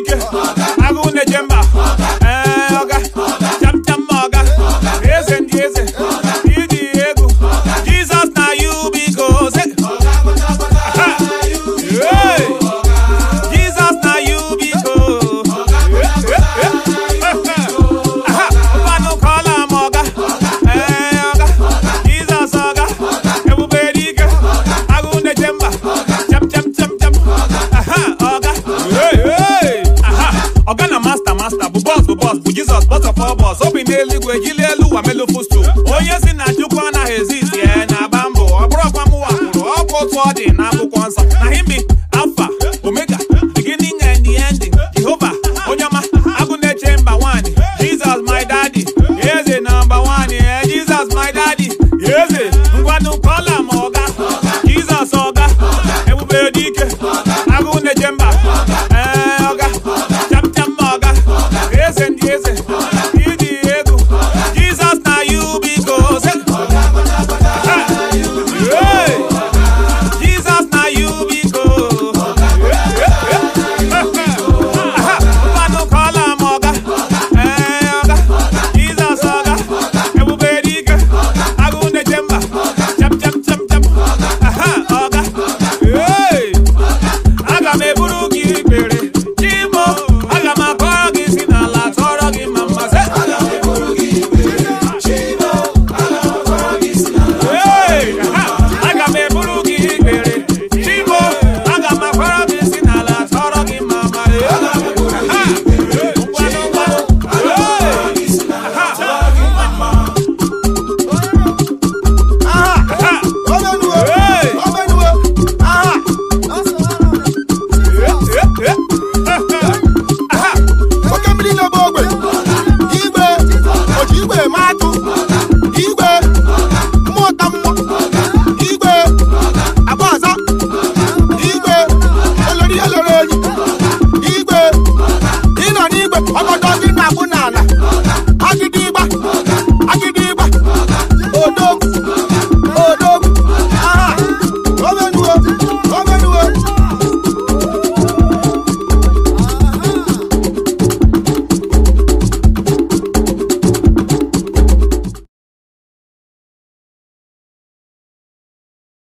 ike agụ na-eje mba ee ọga cham cham ma ọga eze ndị eze iji egwu jizọs na you biko se Aha. Hey. Jesus na you biko. Aha, ụfọdụ kọla m ọga. Ee, ọga. Jesus ọga. Ebube dị ike. Agụ na-eche mba. Cham, cham, cham, cham. Aha, ọga. Hey, hey. Aha, ọga na master master bụ boss bụ boss bụ Jesus boss of all boss obi n'eluigwe jili elu ụwa melu fustu onye si na Chukwu anaghị ezisi ya na-agba mbọ ọ bụrụ ọkwa mụwa kwuru ọkwa otu ọ dị n'akwụkwọ nsọ na himbi alfa omega beginning and the ending jehova onye ọma agụ na-eche mba nwanyị jesus my daddy eze nọmba nwanyị eh, jesus my daddy eze ngwanụ kọla m ọga jesus ọga ebube dị ike agụ na-eche mba ee ọga cham cham ma ọga eze ndị eze ịdị egwu jesus na you biko se Hey! Jesus na you biko. Aha, mmadụ kọla m ọga. Ee, ọga. Jesus ọga. Ebube dị ike. Agụ na-eche mba. Cham, cham, cham, cham. Aha, ọga. Hey! Aga m eburu gị ikpere. Chimo, aga m akọrọ gị si n'ala tọrọ gị ma mma. Se- Hey! Aha! Aga m eburu gị ikpere. Chimo, aga m akwara gị si n'ala tọrọ gị ma mma. Aha! Ngwanụ, ngwanụ. Hey! Aha! Aha! Hey! Aha! oke mmiri na-egbe ogbe igwe oji igwe eme atụ igwe mmụta mmụọ igwe agba ọzọ igwe elori elori enyi igwe ịnọ n'igwe ọgọdọ gị na-agbụ n'ala agịdị ịgba agịdị ịgba odogwu odogwu aha omenuo